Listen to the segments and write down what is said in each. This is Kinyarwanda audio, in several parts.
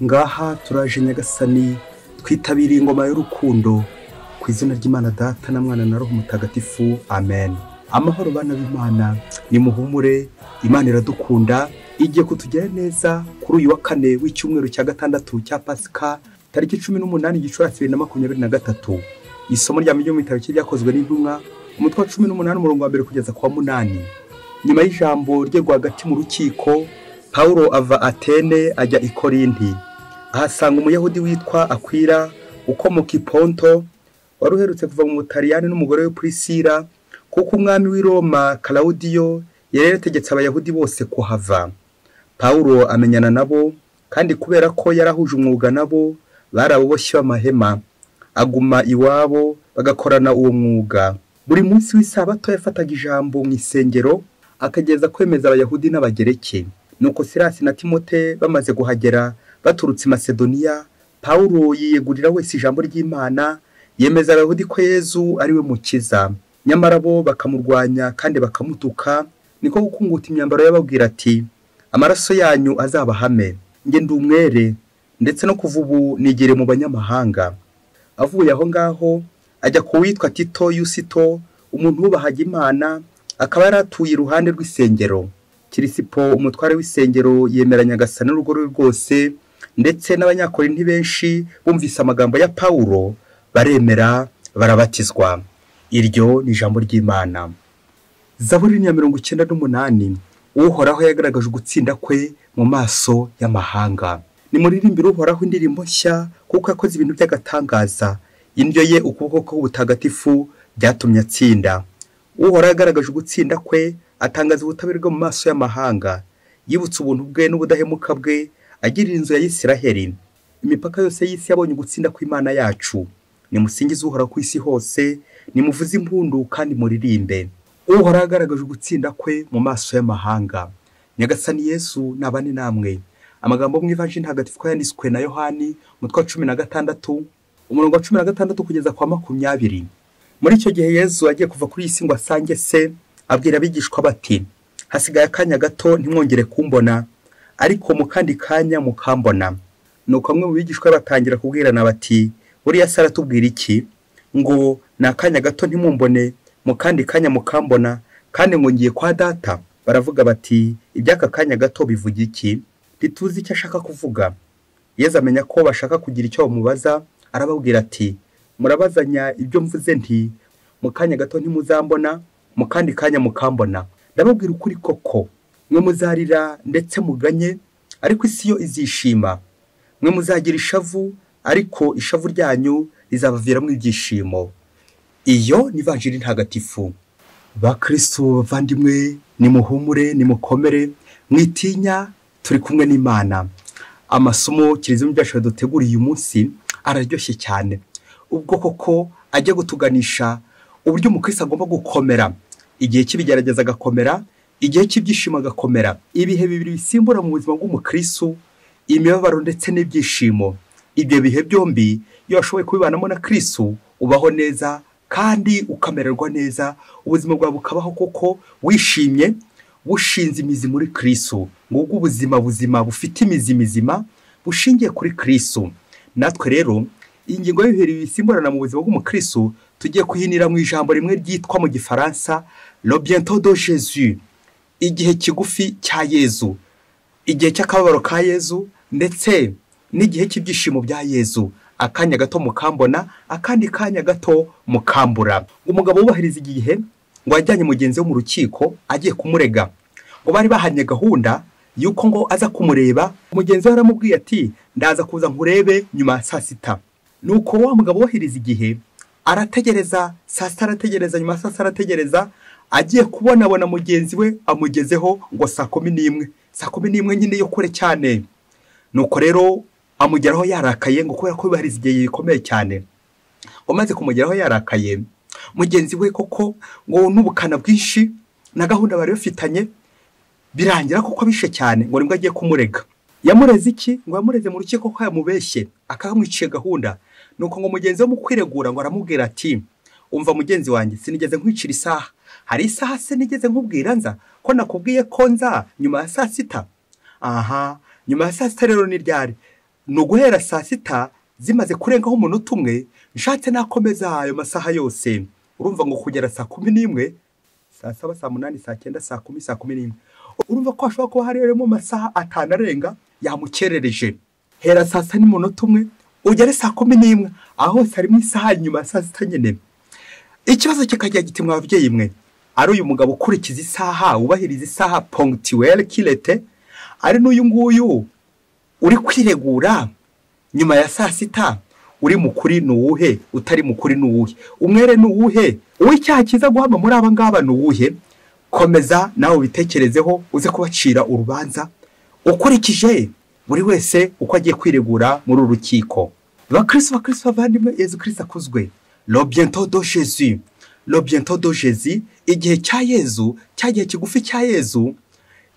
ngaha turaje nyagasani twitabiriye ingoma y'urukundo ku izina ry'imana data na mwana na roho mutagatifu amen amahoro bana b'imana ni muhumure imana iradukunda igiye kutugera neza kuri uyu wa kane w'icyumweru cya gatandatu cya pasika tariki cumi n'umunani gicurasi bibiri na makumyabiri na gatatu isomo rya mu itariki ryakozwe n'intumwa umutwe wa cumi n'umunani umurongo wa mbere kugeza ku wa munani nyuma y'ijambo rye rwagati mu rukiko paul ava atene ajya i korinti ahasanga umuyahudi witwa akwira ukomoka i ponto wari uherutse kuva mu butaliyani n'umugore we purisira kuko umwami w'i roma karawudiyo yari yarategetse abayahudi bose kuhava paul amenyana nabo kandi kubera ko yari ahuje umwuga nabo bari ababoshyi b'amahema aguma iwabo bagakorana uwo mwuga buri munsi w'isabato yafataga ijambo mu isengero akageza kwemeza abayahudi n'abagereke nuko sirasi na timote bamaze guhagera baturutse i masedoniya paul yiyegurira wese ijambo ry'imana yemeza abayahudi ko yezu ari we mukiza nyamara bo bakamurwanya kandi bakamutuka niko gukunguta imyambaro y'ababwira ati amaraso yanyu azabahame njye ndi umwere ndetse no kuva ubu nigire mu banyamahanga avuye aho ngaho ajya ku witwa tito yusito umuntu wubahaga imana akaba yari atuye iruhande rw'isengero kirisipo umutware w'isengero yemera nyagasana n'urugo rwe rwose ndetse n'abanyakorinti benshi bumvise amagambo ya pawulo baremera barabatizwa iryo ni ijambo ry'imana zaburi ya mirongo icyenda n'umunani uhoraho yagaragaje ugutsinda kwe mu maso y'amahanga ni muririmbire uhoraho indirimbo nshya kuko yakoze ibintu by'agatangaza indyo ye ukuboko k'ubutagatifu byatumye atsinda uhoraho yagaragaje ugutsinda kwe atangaza ubutabera bwo mu maso y'amahanga yibutse ubuntu bwe n'ubudahemuka bwe agirira inzu ya Isiraheli imipaka yose y'isi yabonye ugutsinda kw'imana yacu nimusingize uhoraho ku isi hose nimuvuze impundu kandi muririmbe uhoraho yagaragaje ugutsinda kwe mu maso y'amahanga nyagasani yesu nabane namwe amagambo mu ivanjiri ntagatifu yanditswe na yohani umutwe wa cumi na gatandatu umurongo wa cumi na gatandatu kugeza kwa makumyabiri muri icyo gihe yezu agiye kuva kuri iyi si ngo asange se abwira abigishwa bati hasigaye akanya gato ntimwongere kumbona ariko mu kandi kanya mukambona ni uko bamwe mu bigishwa batangira kubwirana bati buriya se aratubwira iki ngo ni akanya gato ntimumbone mu kandi kanya mukambona kandi ngo ngiye kwa data baravuga bati iby'aka kanya gato bivuga iki ntituzi icyo ashaka kuvuga yezu amenya ko bashaka kugira icyo bamubaza arababwira ati murabazanya ibyo mvuze nti mu kanya gato ntimuzambona mu kandi kanya mukambona ndababwira ukuri koko mwe muzarira ndetse muganye ariko isi yo izishima mwe muzagira ishavu ariko ishavu ryanyu rizabaviramo ibyishimo iyo ni vanjiri ntagatifu bakirisitu bavandimwe nimuhumure nimukomere mwitinya turi kumwe n'imana amasomo kilizimu byacu duteguriye uyu munsi araryoshye cyane ubwo koko ajya gutuganisha uburyo umukirisi agomba gukomera igihe cy'ibigerageza agakomera igihe cy'ibyishimo agakomera ibihe bibiri bisimbura mu buzima bw'umukirisi imibabaro ndetse n'ibyishimo ibyo bihe byombi iyo washoboye kubibanamo na kirisi ubaho neza kandi ukamererwa neza ubuzima bwawe bukabaho koko wishimye bushinze imizi muri kirisu ngubwo ubuzima buzima bufite imizi mizima bushingiye kuri kirisu natwe rero ingingo y'ibiheri bisimburana mu buzima bw'umukirisu tugiye kuhinira mu ijambo rimwe ryitwa mu gifaransa robiento do jesu igihe kigufi cya yezu igihe cy'akababaro ka yezu ndetse n'igihe cy'ibyishimo bya yezu akanya gato mukambona akandi kanya gato mukambura umugabo wubahiriza igihe ngo yajyanye mugenzi we mu rukiko agiye kumurega ngo bari bahanye gahunda y'uko ngo aza kumureba mugenzi we aramubwiye ati ndaza kuza nkurebe nyuma ya saa sita nuko wa mugabo wohereza igihe arategereza saa sita arategereza nyuma ya saa sita arategereza agiye kubonabona mugenzi we amugezeho ngo saa kumi n'imwe saa kumi n'imwe nyine yo kure cyane nuko rero amugeraho yarakaye ngo kubera ko yubahiriza igihe gikomeye cyane ngo maze kumugeraho yarakaye mugenzi we koko ngo n'ubukana bwinshi na gahunda bari bafitanye birangira koko abishe cyane ngo nibwo agiye kumurega yamureze iki ngo yamureze mu rukiko ko yamubeshye akamwiciye gahunda ni uko ngo mugenzi we mu kwiregura ngo aramubwira ati umva mugenzi wanjye sinigeze nkwicira isaha hari isaha se nigeze nkubwira nza ko nakubwiye ko nza nyuma ya saa sita aha nyuma ya saa sita rero ni ryari ni uguhera saa sita zimaze kurengaho umunota umwe nshatse nakomeza ayo masaha yose urumva ngo kugera saa kumi n'imwe saa saba saa munani saa cyenda saa kumi saa kumi n'imwe urumva ko hashobora kuba harimo amasaha atanu arenga yamukerereje hera saa sita n'umunota umwe ugere saa kumi n'imwe aho hose harimo isaha inyuma ya saa sita nyine ikibazo kikajya giti mwababyeyi mwe ari uyu mugabo ukurikiza isaha wubahiriza isaha pongitiwere kirete ari n'uyu nguyu uri kwiregura nyuma ya saa sita uri mukuri ni uwuhe utari mukuri ni uwuhe umwere ni uwuhe uw'icyaha cyiza guhama muri aba ngaba ni uwuhe komeza nawe ubitekerezeho uze kubacira urubanza ukurikije buri wese uko agiye kwiregura muri uru rukiko bakirisi bakirisi bavandimwe yezu kirisi akuzwe robyento do jezi robyento do jezi igihe cya yezu cyagihe kigufi cya yezu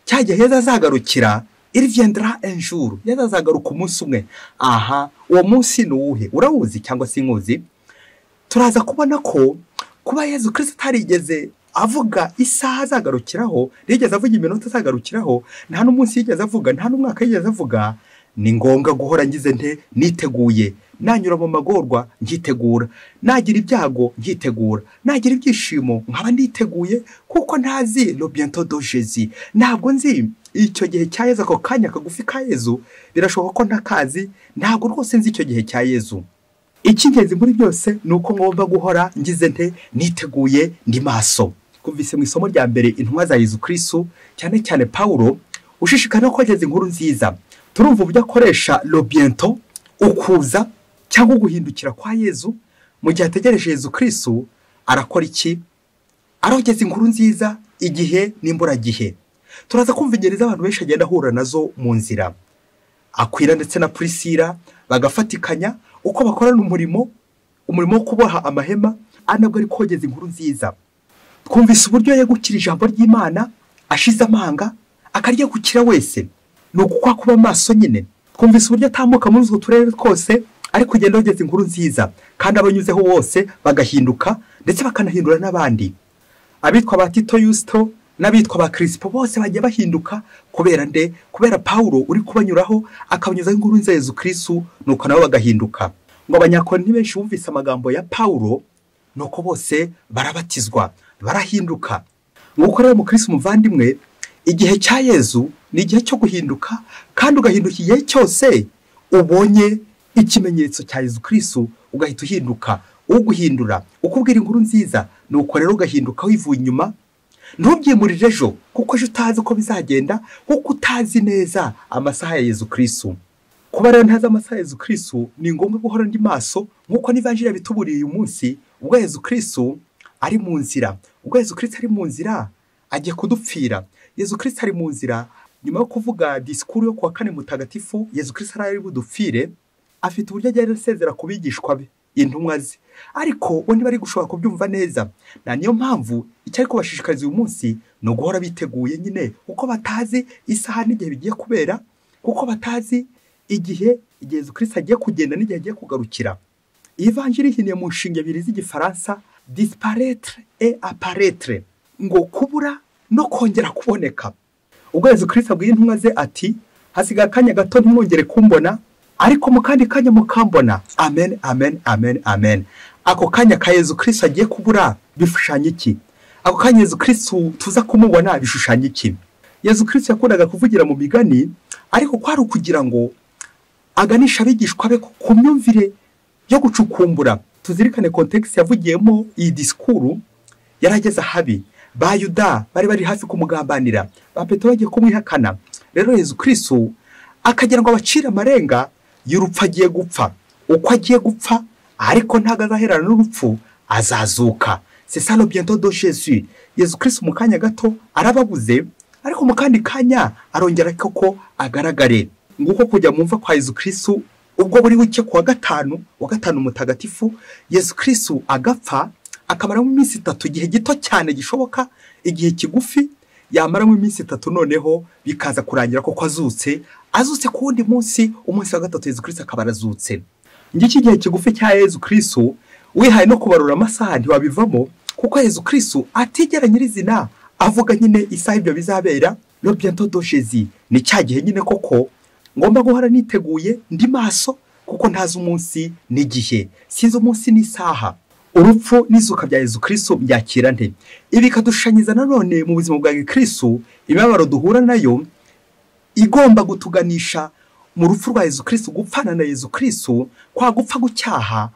cyagihe heza azagarukira irivyendera enjuru yeza azagaruka umunsi umwe aha uwo munsi ni uwuhe urawuzi cyangwa se inkuzi turaza kubona ko kuba yezu kirisi atarigeze avuga isaha azagarukiraho yigeze avuga iminota azagarukiraho nta n'umunsi yigeze avuga nta n'umwaka yigeze avuga ni ngombwa guhora ngize nte niteguye nanyura mu magorwa nkitegura nagira ibyago nkitegura nagira ibyishimo nkaba niteguye kuko ntazi robyento do jezi ntabwo nzi icyo gihe cya yezu ako kanya kagufi ka yezu birashoboka ko ntakazi ntabwo rwose nzi icyo gihe cya yezu icy'ingenzi muri byose ni uko ngomba guhora ngize nte niteguye ndi maso twumvise mu isomo rya mbere intumwa za Yezu kirisitu cyane cyane paul ushishikara ko ageze inkuru nziza turumva uburyo akoresha robyento ukuza cyangwa guhindukira kwa yezu mu gihe ategereje Yezu kirisitu arakora iki arogeza inkuru nziza igihe n'imburagihe turaza kumva ingeri z'abantu benshi agenda ahura nazo mu nzira akwira ndetse na purisira bagafatikanya uko bakorana umurimo umurimo wo kuboha amahema anabwo ari kogeza inkuru nziza twumvise uburyo yegukira ijambo ry'imana ashize amanga akaryegukira wese ni ukukwa kuba amaso nyine twumvise uburyo atambuka muri utwo turere twose ari kugenda yogeza inkuru nziza kandi abanyuzeho bose bagahinduka ndetse bakanahindura n'abandi abitwa ba tito yusito n'abitwa ba kirisipo bose bagiye bahinduka kubera nde kubera paul uri kubanyuraho akabanyuzaho inkuru nziza yezu kirisitu nuko nabo bagahinduka ngo abanyakoroni benshi bumvise amagambo ya paul nuko bose barabatizwa barahinduka nguko rero mukirisitu muvandimwe igihe cya yezu ni igihe cyo guhinduka kandi ugahinduka igihe cyose ubonye ikimenyetso cya yezu kirisitu ugahita uhinduka uguhindura ukubwira inkuru nziza nuko rero ugahinduka wivuye inyuma ntubyimurire ejo kuko ejo utazi uko bizagenda kuko utazi neza amasaha ya Yezu kirisitu kuba rero ntazi amasaha ya Yezu kirisitu ni ngombwa guhora ndi maso nk'uko n'ivanjiri yabituburiye uyu munsi ubwo Yezu kirisitu ari mu nzira ubwo Yezu kirisitu ari mu nzira agiye kudupfira Yezu kirisitu ari mu nzira nyuma yo kuvuga disikuru yo kuwa kane mutagatifu Yezu kirisitu ari budupfire afite uburyo agenda asezera ku bigishwa be intumwa ze ariko bo ntibari gushobora kubyumva neza na niyo mpamvu icyo ari kubashishikariza uyu munsi ni uguhora biteguye nyine kuko batazi isaha n'igihe bigiye kubera kuko batazi igihe igihe kirisi agiye kugenda n'igihe agiye kugarukira iyi vanjiri ihiniye mu nshinga ebyiri z'igifaransa disiparetere e aparetere ngo kubura no kongera kuboneka ubwo yezu kirisi abwiye intumwa ze ati hasigaye akanya gato ntimwongere kumbona ariko mu kandi kanya mukambona amen amen amen amen ako kanya ka yezu kirisi agiye kubura bishushanya iki ako kanya yezu kirisi tuza kumubona bishushanya iki yezu kirisi yakundaga kuvugira mu migani ariko kwari ukugira ngo aganisha abigishwa be ku myumvire yo gucukumbura tuzirikane kontekisi yavugiyemo iyi disikuru yari ageze ahabi ba yuda bari bari hafi kumugambanira ba petero bagiye kumwihakana rero yezu kirisi akagira ngo abacire amarenga y'urupfu agiye gupfa uko agiye gupfa ariko ntabwo azaherana n'urupfu azazuka sesa robyento do jesu yezu kirisi mu kanya gato arababuze ariko mu kandi kanya arongera ko agaragare nguko kujya mu mva kwa yezu kirisi ubwo buri wike ku wa gatanu wa gatanu mutagatifu yezu kirisi agapfa akamaramo iminsi itatu igihe gito cyane gishoboka igihe kigufi yamaramo iminsi itatu noneho bikaza kurangira kuko azutse azutse ku wundi munsi umunsi wa gatatu yezu kirisi akaba arazutse ngiki igihe kigufi cya yezu kirisi wihaye no kubarura amasaha ntiwabivamo kuko yezu kirisi atigera nyirizina avuga nyine isaha ibyo bizabera robyento dojezi ni cya gihe nyine koko ngomba guhora niteguye ndi maso kuko ntazi umunsi n'igihe sinzi umunsi n'isaha urupfu n'izuka bya Yezu Kristo byakira nte ibi bikadushanyiza nanone mu buzima bwa gikristo imibabaro duhura nayo igomba gutuganisha mu rupfu rwa Yezu Kristo gupfana na Yezu Kristo kwa gupfa gucyaha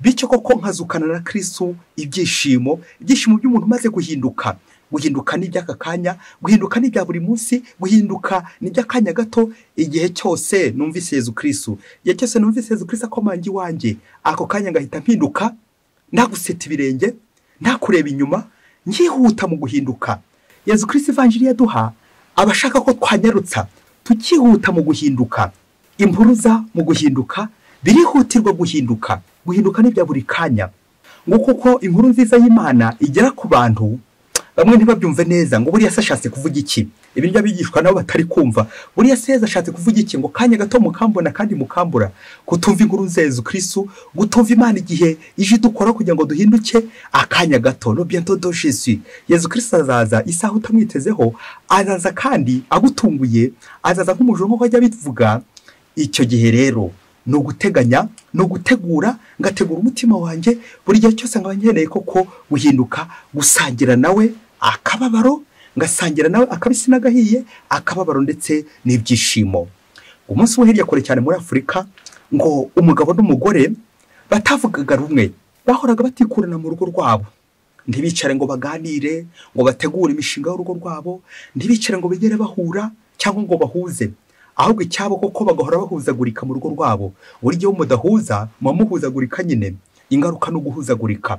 bityo koko nkazukana na Kristo ibyishimo ibyishimo by'umuntu umaze guhinduka guhinduka n'iby'aka kanya guhinduka n'ibya buri munsi guhinduka n'iby'akanya gato igihe cyose numvise Yezu Kristo igihe cyose numvise Yezu Kristo akomanga iwanjye ako kanya ngahita mpinduka ntaguseta ibirenge ntakureba inyuma nyihuta mu guhinduka Yezu Kristo ivanjiri yaduha aba ashaka ko twanyarutsa tukihuta mu guhinduka impuruza mu guhinduka birihutirwa guhinduka guhinduka n'ibya buri kanya nguko ko inkuru nziza y'imana igera ku bantu bamwe ntibabyumve neza ngo buriya se ashatse kuvuga iki ibi njya bigishwa nabo batari kumva buriya se yeza ashatse kuvuga iki ngo kanya gato mukambona kandi mukambura kutumva inkuru nzezu kristu gutumva imana igihe ije idukora kugira ngo duhinduke akanya gato no bientôt do jesu yezu kristu azaza isaha utamwitezeho azaza kandi agutunguye azaza nk'umujura nk'uko ajya bivuga icyo gihe rero ni uguteganya ni ugutegura ngategura umutima wanjye buri gihe cyose nkaba nkeneye koko guhinduka gusangira nawe akababaro ngasangira nawe akabisi n'agahiye akababaro ndetse n'ibyishimo umunsi wo hirya kure cyane muri afurika ngo umugabo n'umugore batavugaga rumwe bahoraga batikurana mu rugo rwabo ntibicare ngo baganire ngo bategure imishinga y'urugo rwabo ntibicare ngo bigere bahura cyangwa ngo bahuze ahubwo icyabo koko bagahora bahuzagurika mu rugo rwabo buri gihe mudahuza muba muhuzagurika nyine ingaruka ni uguhuzagurika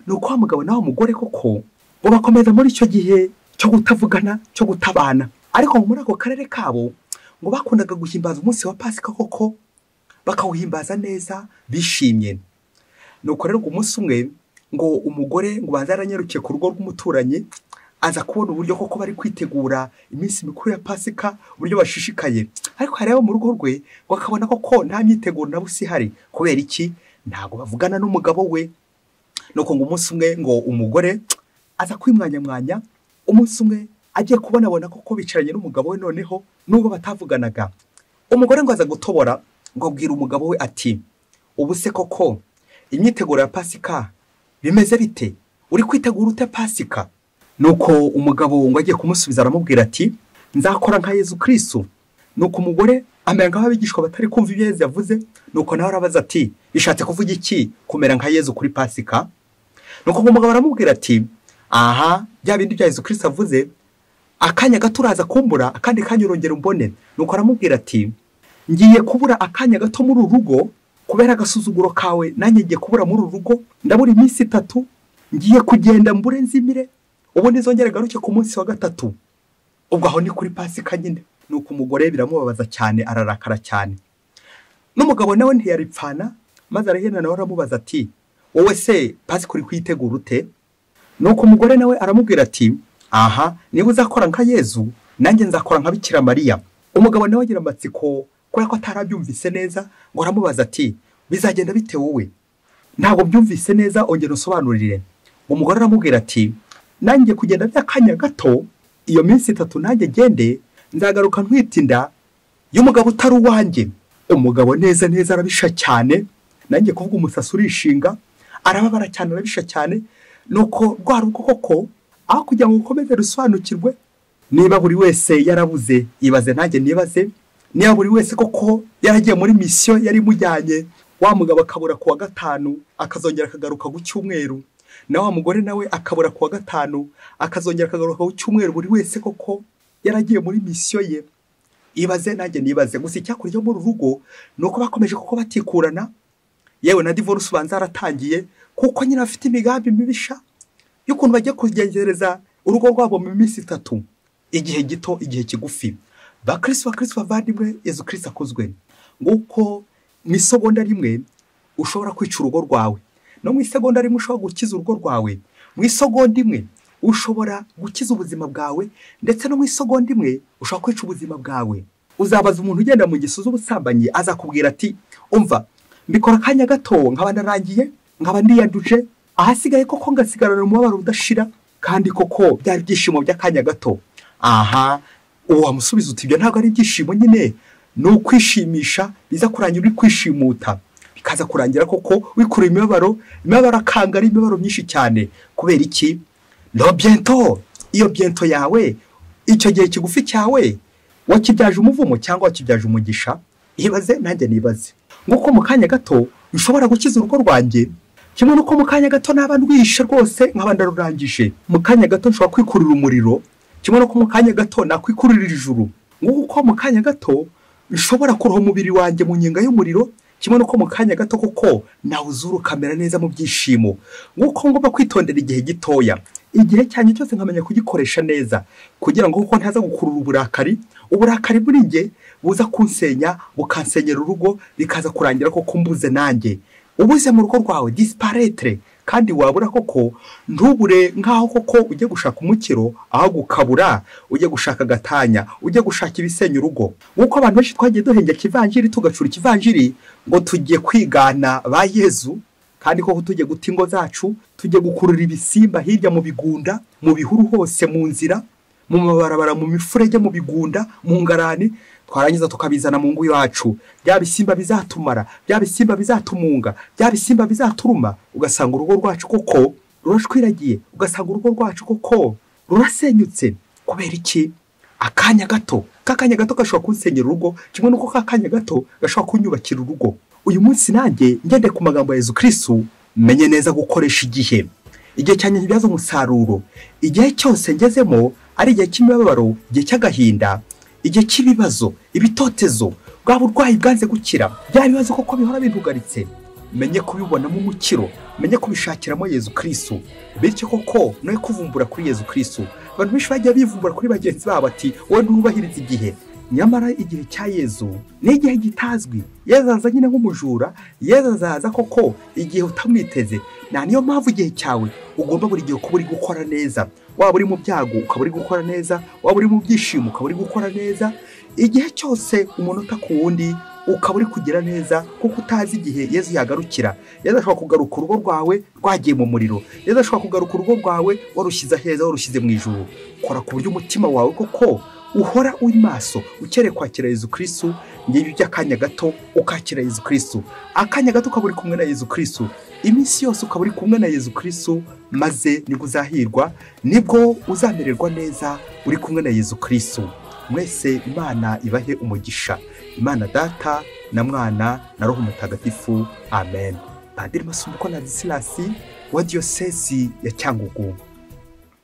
ni uko wa mugabo nawe mugore koko ngo bakomeza muri icyo gihe cyo kutavugana cyo gutabana ariko muri ako karere kabo ngo bakundaga guhimbaza umunsi wa pasika koko bakawuhimbaza neza bishimye ni uko rero umunsi umwe ngo umugore ngo banze aranyarukiye ku rugo rw'umuturanyi aza kubona uburyo koko bari kwitegura iminsi mikuru ya pasika uburyo bashishikaye ariko hareba mu rugo rwe ngo akabona koko nta myiteguro na busa ihari kubera iki ntabwo bavugana n'umugabo we nuko ngo umunsi umwe ngo umugore aza kwimwanyamwanya umunsi umwe agiye kubonabona koko bicaranye n'umugabo we noneho n'ubwo batavuganaga umugore ngo aza gutobora ngo abwira umugabo we ati ubu se koko imyiteguro ya pasika bimeze bite uri kwitegura ute pasika nuko umugabo ngo agiye kumusubiza aramubwira ati nzakora nka Yezu Kristo nuko umugore amera nk'aho abigishwa batari kumva ibyo Yezu yavuze nuko nawe arabaza ati bishatse kuvuga iki kumera nka Yezu kuri pasika nuko umugabo aramubwira ati aha bya bindi bya Yezu Kristo avuze akanya gato uraza kumbura akandi kanya urongera umbone nuko aramubwira ati ngiye kubura akanya gato muri uru rugo kubera agasuzuguro kawe nanjye ngiye kubura muri uru rugo ndabura iminsi itatu ngiye kugenda mbure nzimire ubu nizongere garuke ku munsi wa gatatu ubwo aho ni kuri pasika nyine nuko umugore biramubabaza cyane ararakara cyane n'umugabo nawe ntiyaripfana maze arahena nawe aramubaza ati wowe se pasika uri kuyitegura ute nuko umugore nawe aramubwira ati aha niba uzakora nka yezu nanjye nzakora nka bikira mariya umugabo nawe agira amatsiko kubera ko atarabyumvise neza ngo aramubaza ati bizagenda bite wowe ntabwo byumvise neza ongera usobanurire umugore aramubwira ati nanjye kugenda by'akanya gato iyo minsi itatu nanjye gende nzagaruka ntwitinda y'umugabo utari uwanjye umugabo neza neza arabisha cyane nanjye kuvuga umusatsi urishinga arababara cyane arabisha cyane nuko rwa rugo koko aho kugira ngo ukomeze rusobanukirwe niba buri wese yarabuze ibaze nanjye nibaze niba buri wese koko yaragiye muri misiyo yari imujyanye wa mugabo akabura ku wa gatanu akazongera akagaruka ku cyumweru na wa mugore nawe akabura ku wa gatanu akazongera akagaruka ku cyumweru buri wese koko yaragiye muri misiyo ye ibaze nanjye nibaze gusa icyakurya muri uru rugo ni uko bakomeje kuko batikurana yewe na divorce ubanza yaratangiye kuko nyine afite imigambi mibisha y'ukuntu bagiye kugenzereza urugo rwabo mu minsi itatu igihe gito igihe kigufi bakirisi bakirisi bavandimwe yezu kirisi akozwe nguko mu isogonda rimwe ushobora kwica urugo rwawe no mu isegonda rimwe ushobora gukiza urugo rwawe mu isogonda imwe ushobora gukiza ubuzima bwawe ndetse no mu isogonda imwe ushobora kwica ubuzima bwawe uzabaza umuntu ugenda mu gisozi ubusambanyi azakubwira ati umva mbikora akanya gato nkaba narangiye nkaba ndiyanduje ahasigaye koko ngasigarana umubabaro udashira kandi koko byari ibyishimo by'akanya gato aha uwo wamusubiza uti ibyo ntabwo ari ibyishimo nyine ni ukwishimisha biza kurangira uri kwishimuta bikaza kurangira koko wikurura imibabaro imibabaro akanga ari imibabaro myinshi cyane kubera iki no biento iyo biento yawe icyo gihe kigufi cyawe wakibyaje umuvumo cyangwa wakibyaje umugisha ibaze nanjye nibaze nk'uko mu kanya gato ushobora gukiza urugo rwanjye kimwe n'uko mu kanya gato naba ndwihishe rwose nkaba ndarurangije mu kanya gato nshobora kwikurira umuriro kimwe n'uko mu kanya gato nakwikururira ijuru nk'uko mu kanya gato nshobora kuroha umubiri wanjye mu nyenga y'umuriro kimwe n'uko mu kanya gato kuko nawuzura ukamera neza mu byishimo nk'uko ngomba kwitondera igihe gitoya igihe cyanjye cyose nkamenya kugikoresha neza kugira ngo kuko ntaza gukurura uburakari uburakari buri nge buza kunsenya bukansenyera urugo bikaza kurangira koko mbuze nanjye ubuze mu rugo rwawe disiparetere kandi wabura koko ntubure nk'aho koko ujye gushaka umukiro aho gukabura ujye gushaka agatanya ujye gushaka ibisenya urugo nk'uko abantu benshi twagiye duhengera ikivanjiri tugacura ikivanjiri ngo tugiye kwigana ba yezu kandi koko tujye guta ingo zacu tujye gukurura ibisimba hirya mu bigunda mu bihuru hose mu nzira mu mabarabara mu mifurege mu bigunda mu ngarani twarangiza tukabizana mu ngo iwacu bya bisimba bizatumara bya bisimba bizatumunga bya bisimba bizaturuma ugasanga urugo rwacu koko rurashwiragiye ugasanga urugo rwacu koko rurasenyutse kubera iki akanya gato k'akanya gato gashobora kunsenyera urugo kimwe n'uko k'akanya gato gashobora kunyubakira urugo uyu munsi nanjye ngende ku magambo ya Yezu kirisitu menye neza gukoresha igihe igihe cyane kibyaza umusaruro igihe cyose ngezemo ari igihe cy'imibabaro igihe cy'agahinda igihe cy'ibibazo ibitotezo bwa burwayi bwanze gukira bya bibazo koko bihora bibugaritse menye kubibonamo umukiro menye kubishakiramo yezu kirisitu bityo koko noye kuvumbura kuri yezu kirisitu abantu benshi bagiye bivumbura kuri bagenzi babo bati wowe ntubahirize igihe nyamara igihe cya yezu ni igihe gitazwi yezu aza nyine nk'umujura yezu azaza koko igihe utamwiteze nta niyo mpamvu igihe cyawe ugomba buri gihe kuba uri gukora neza waba uri mu byago ukaba uri gukora neza waba uri mu byishimo ukaba uri gukora neza igihe cyose umunota ku wundi ukaba uri kugira neza kuko utazi igihe yezu yagarukira yezu ashobora kugaruka urugo rwawe rwagiye mu muriro yezu ashobora kugaruka urugo rwawe warushyize aheza warushyize mu ijoro kora ku buryo umutima wawe koko uhora uri maso ukereye kwakira yezu kirisitu ngibi by'akanya gato ukakira yezu kirisitu akanya gato ukaba uri kumwe na yezu kirisitu iminsi yose ukaba uri kumwe na yezu kirisitu maze nibwo uzahirwa nibwo uzamererwa neza uri kumwe na yezu kirisitu mwese imana ibahe umugisha imana data na mwana na roho mutagatifu amen padiri masumbuko na disilasi wa diyosezi ya cyangugu